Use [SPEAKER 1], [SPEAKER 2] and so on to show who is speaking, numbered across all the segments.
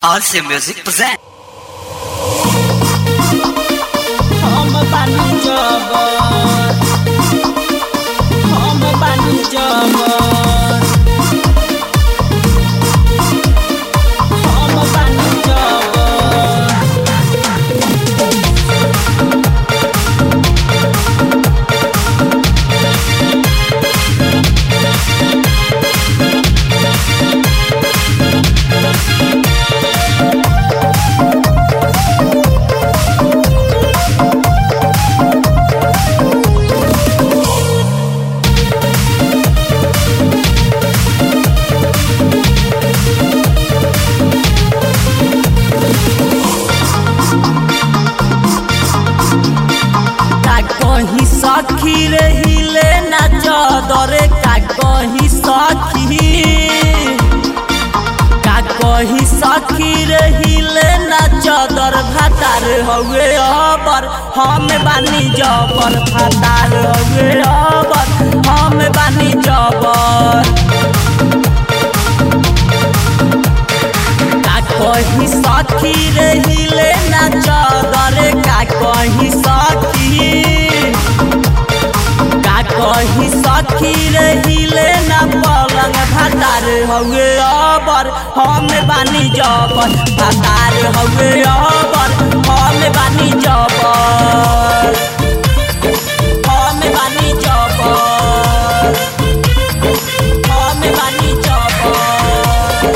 [SPEAKER 1] RC Music present.
[SPEAKER 2] हम बानी जबर हम बानी जबर हम बानी जबर का कहीं सखी रहिले ना चदरे का कहीं सखी का कहीं सखी रहिले ना चदर भातार हवे अबर हम बानी जबर भातार हवे अबर हम बानी जबर का कहीं सखी रहिले ना चदरे का कहीं सखी का कहीं सखी रहिले ना पलंग भातार हवे अबर हम बानी जबर भातार हवे अबर हम बानी जबर हम बानी जबर हम बानी जबर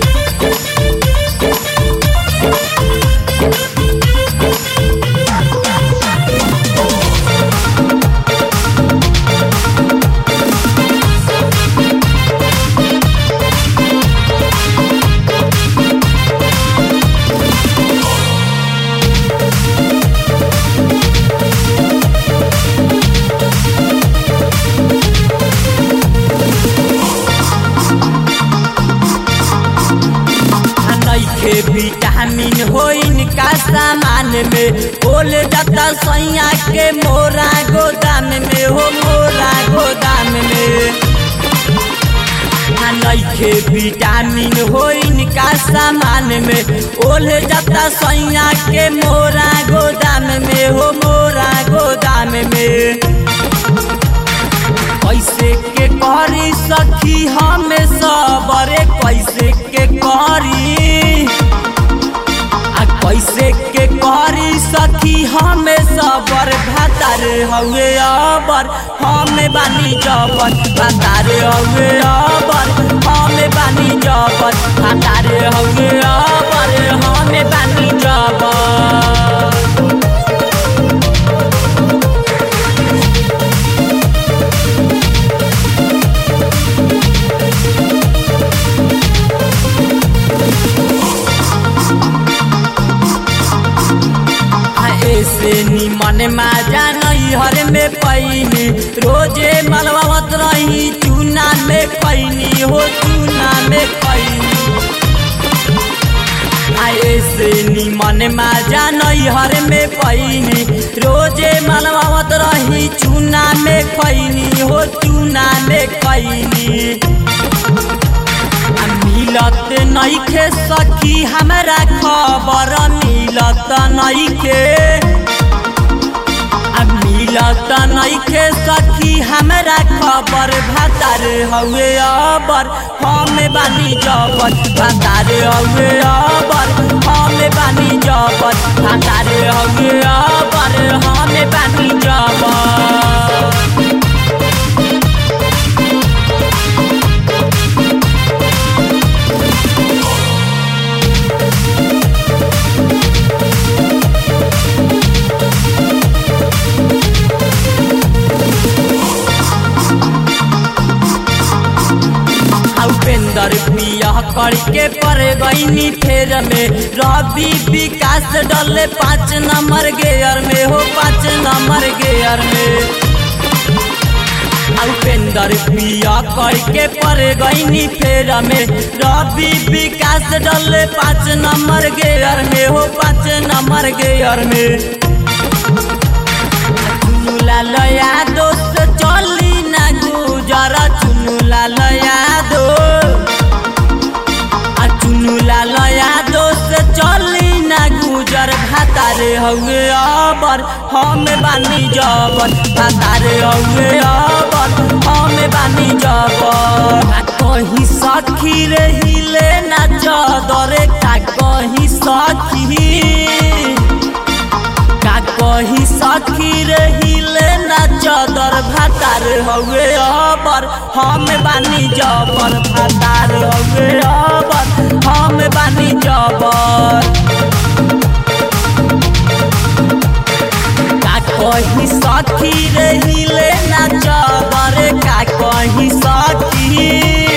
[SPEAKER 2] नइखे विटामिन होइन का सामान में ओल जाता सैया के मोरा गोदाम में हो मोरा गोदाम में आ नइखे विटामिन होइन का सामान में ओल जाता सैया के मोरा गोदाम में हो मोरा गोदाम में कैसे के करी सखी हमें सबरे कैसे के करी आ कैसे के करी सखी हमें सबर भातार हवे अबर हमें बानी जबर भातार हवे अबर हमें बानी जबर भातार हवे अबर हमें बानी जबर आ ऐसे निमन माजा नैहर में पैनी रोजे मलबावत रही चूना में पैनी हो चूना में पैनी आ ऐसे निमन माजा नैहर में पैनी रोजे मलबावत रही चूना में पैनी हो चूना में पैनी आ मिलत नइखे सखी हमरा खबर मिलत नइखे आ मिलत नइखे सखी हमरा खबर भातार हवे अबर हम बानी जबर भातार हवे अबर हम बानी जबर भातार हवे अबर हम बानी जबर उपेंद्र पिया करके पर गईनी फेर में रवि विकास डले पाँच नंबर गेयर में हो पाँच नंबर गेयर में उपेंद्र पिया करके पर गईनी फेर में रवि विकास डले पाँच नंबर गेयर में हो पाँच नंबर गेयर में चुनुला लया दोस्त चली ना गुजर चुनुला लया दो आ चुनुला लया दोस्त हउए अबर हम बानी जबर भातार हउए अबर हम बानी जबर का कहीं सखी रहिले ना चदरे का कहीं सखी का कही सखी रहिले ना चदर भातार हउए अबर हम बानी जबर भातार हउए अबर हम बानी जबर का कही सखी रहिले ना चदर का कही सखी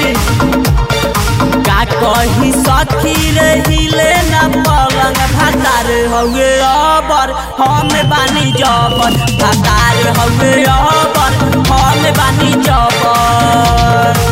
[SPEAKER 2] का कही सखी रहिले ना पलंग भातार हउए अबर हम बानी जबर भातार हउए अबर हम बानी जबर